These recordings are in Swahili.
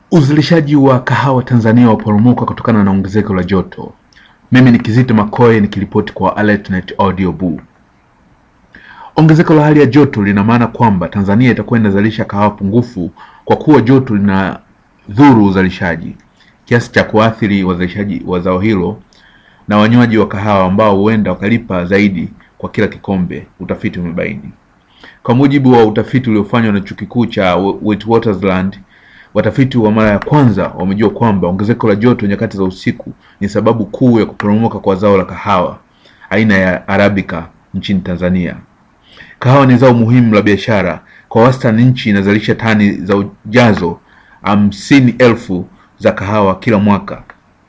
Uzalishaji wa kahawa Tanzania waporomoka kutokana na ongezeko la joto. Mimi ni Kizito Makoe nikiripoti kwa AlertNet Audio Boo. Ongezeko la hali ya joto lina maana kwamba Tanzania itakuwa inazalisha kahawa pungufu kwa kuwa joto lina dhuru uzalishaji kiasi cha kuathiri wazalishaji wa zao hilo na wanywaji wa kahawa ambao huenda wakalipa zaidi kwa kila kikombe, utafiti umebaini. Kwa mujibu wa utafiti uliofanywa na chuo kikuu cha Witwatersrand, watafiti wa mara ya kwanza wamejua kwamba ongezeko la joto nyakati za usiku ni sababu kuu ya kuporomoka kwa zao la kahawa aina ya Arabica nchini Tanzania. Kahawa ni zao muhimu la biashara. Kwa wastani, nchi inazalisha tani za ujazo hamsini elfu za kahawa kila mwaka.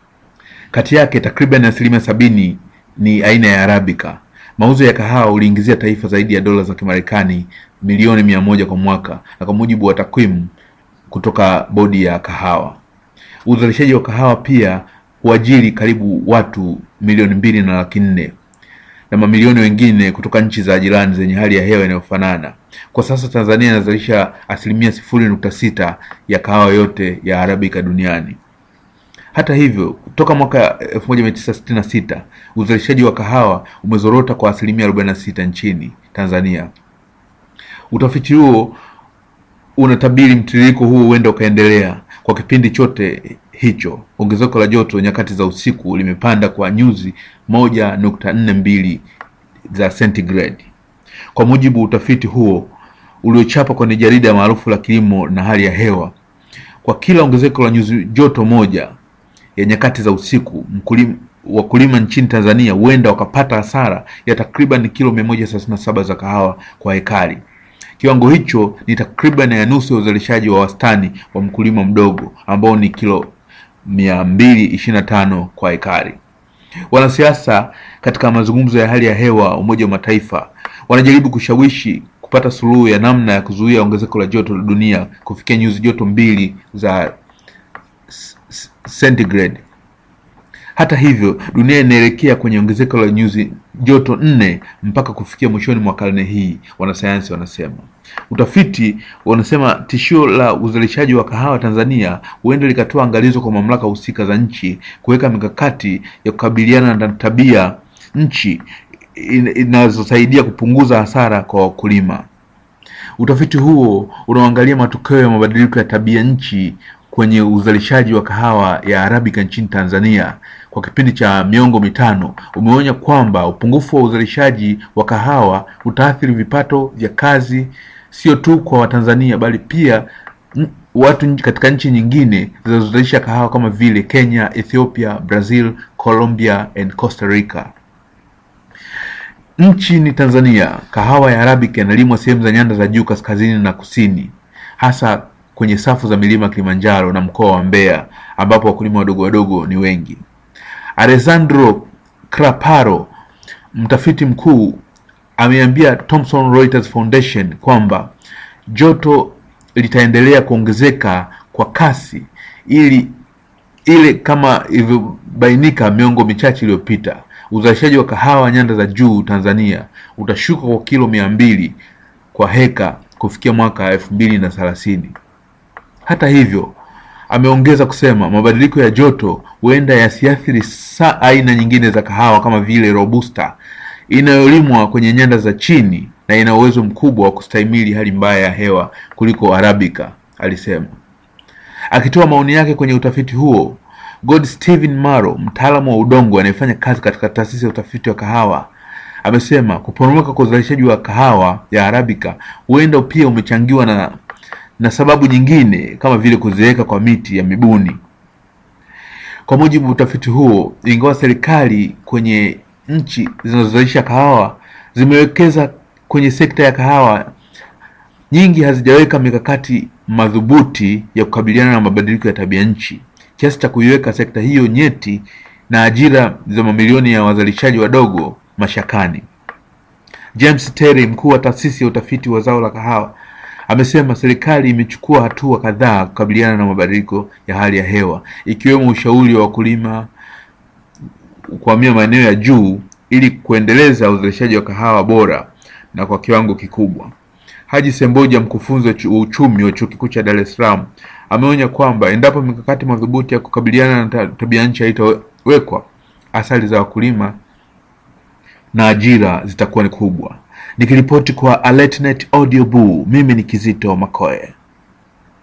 Kati yake takriban asilimia sabini ni aina ya Arabica. Mauzo ya kahawa uliingizia taifa zaidi ya dola za Kimarekani milioni mia moja kwa mwaka, na kwa mujibu wa takwimu kutoka bodi ya kahawa. Uzalishaji wa kahawa pia huajiri karibu watu milioni mbili na laki nne na mamilioni wengine kutoka nchi za jirani zenye hali ya hewa inayofanana. Kwa sasa Tanzania inazalisha asilimia sifuri nukta sita ya kahawa yote ya Arabica duniani. Hata hivyo, toka mwaka 1966 uzalishaji wa kahawa umezorota kwa asilimia 46 nchini Tanzania. Utafiti huo unatabiri mtiririko huo huenda ukaendelea kwa kipindi chote hicho. Ongezeko la joto nyakati za usiku limepanda kwa nyuzi moja nukta nne mbili za centigrade, kwa mujibu wa utafiti huo uliochapa kwenye jarida maarufu la kilimo na hali ya hewa. Kwa kila ongezeko la nyuzi joto moja ya nyakati za usiku, mkulima wakulima nchini Tanzania huenda wakapata hasara ya takriban kilo mia moja thelathini na saba za kahawa kwa hekari. Kiwango hicho ni takriban ya nusu ya uzalishaji wa wastani wa mkulima mdogo ambao ni kilo mia mbili ishirini na tano kwa hekari. Wanasiasa katika mazungumzo ya hali ya hewa Umoja wa Mataifa wanajaribu kushawishi kupata suluhu ya namna ya kuzuia ongezeko la joto la dunia kufikia nyuzi joto mbili za centigrade. Hata hivyo, dunia inaelekea kwenye ongezeko la nyuzi joto nne mpaka kufikia mwishoni mwa karne hii, wanasayansi wanasema. Utafiti wanasema tishio la uzalishaji wa kahawa Tanzania huenda likatoa angalizo kwa mamlaka husika za nchi kuweka mikakati ya kukabiliana na tabia nchi inazosaidia kupunguza hasara kwa wakulima. Utafiti huo unaoangalia matokeo ya mabadiliko ya tabia nchi kwenye uzalishaji wa kahawa ya Arabica nchini Tanzania kwa kipindi cha miongo mitano umeonya kwamba upungufu wa uzalishaji wa kahawa utaathiri vipato vya kazi sio tu kwa Watanzania bali pia watu katika nchi nyingine zinazozalisha kahawa kama vile Kenya, Ethiopia, Brazil, Colombia and Costa Rica. Nchini Tanzania, kahawa ya Arabica inalimwa sehemu za nyanda za juu kaskazini na kusini, hasa kwenye safu za milima Kilimanjaro na mkoa wa Mbeya ambapo wakulima wadogo wadogo ni wengi. Alessandro Craparo, mtafiti mkuu, ameambia Thomson Reuters Foundation kwamba joto litaendelea kuongezeka kwa kasi ili ile kama ilivyobainika miongo michache iliyopita. Uzalishaji wa kahawa nyanda za juu Tanzania utashuka kwa kilo mia mbili kwa heka kufikia mwaka elfu mbili na thelathini. Hata hivyo, ameongeza kusema mabadiliko ya joto huenda yasiathiri saa aina nyingine za kahawa kama vile Robusta inayolimwa kwenye nyanda za chini na ina uwezo mkubwa wa kustahimili hali mbaya ya hewa kuliko Arabica, alisema. Akitoa maoni yake kwenye utafiti huo, God Steven Maro, mtaalamu wa udongo anayefanya kazi katika taasisi ya utafiti wa kahawa, amesema kuporomoka kwa uzalishaji wa kahawa ya Arabica huenda pia umechangiwa na na sababu nyingine kama vile kuzeeka kwa miti ya mibuni. Kwa mujibu wa utafiti huo, ingawa serikali kwenye nchi zinazozalisha kahawa zimewekeza kwenye sekta ya kahawa, nyingi hazijaweka mikakati madhubuti ya kukabiliana na mabadiliko ya tabia nchi kiasi cha kuiweka sekta hiyo nyeti na ajira za mamilioni ya wazalishaji wadogo mashakani. James Terry, mkuu wa taasisi ya utafiti wa zao la kahawa amesema serikali imechukua hatua kadhaa kukabiliana na mabadiliko ya hali ya hewa ikiwemo ushauri wa wakulima kuhamia maeneo ya juu ili kuendeleza uzalishaji wa kahawa bora na kwa kiwango kikubwa. Haji Semboja, mkufunzi wa chu- wa uchumi wa chuo kikuu cha Dar es Salaam, ameonya kwamba endapo mikakati madhubuti ya kukabiliana na ta- tabia nchi haitawekwa, athari za wakulima na ajira zitakuwa ni kubwa. Nikiripoti kwa AlertNet Audio Boo, mimi ni Kizito Makoe.